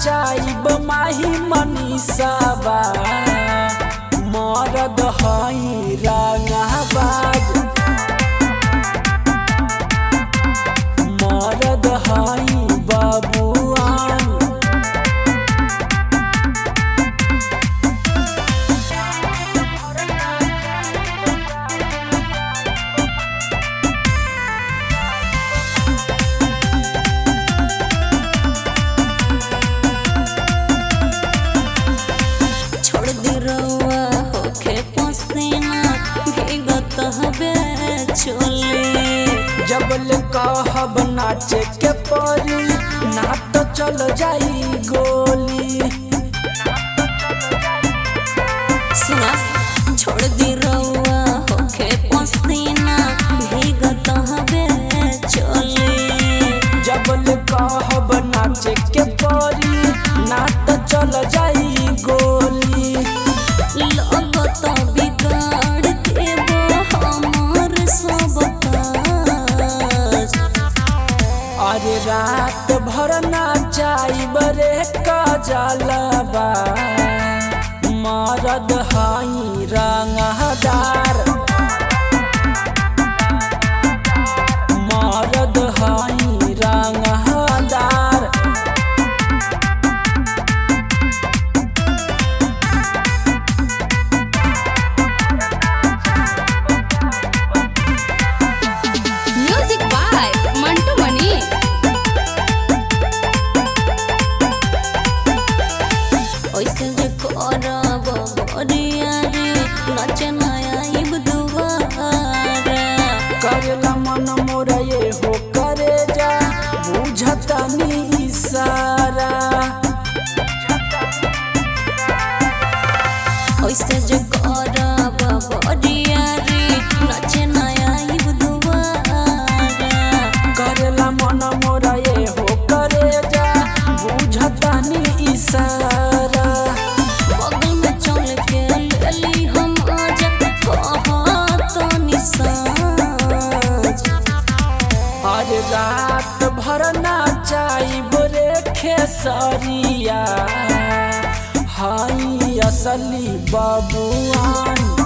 नाचाइब माही मनीषाबा मरद हई रंगाबाज मरद हई बबुआन छोड़ दे रउआ होखे पसीना भीगत हवे चोली जबल कहब नाचे के परी ना तो चल जाई गोली सुना छोड़ दे रउआ होखे पसीना भीगत हवे चोली जबल कहब नाचे के परी ना तो चल जाई गोली लगत बिगाड़ देबो हमर सब काज अरे रात भर नाचाई बरे कजलबा मरद हई रंगदार मरद हई रंगदार म्यूजिक बाय मंटू मनी ओइसे जे करब बरिया रे नच नया दुआरा करेला मन मोरा ये हो करे जा बुझता नी इशारा ओइसे जे करब बरिया रे नच नया दुआरा करेला मन मोरा ये हो करे जा बुझता नी इशारा बगल में चल के लेली हम आजा कहत निसाज अरे रात भर नाचाई बोरे खेसरिया हाई असली बबुआन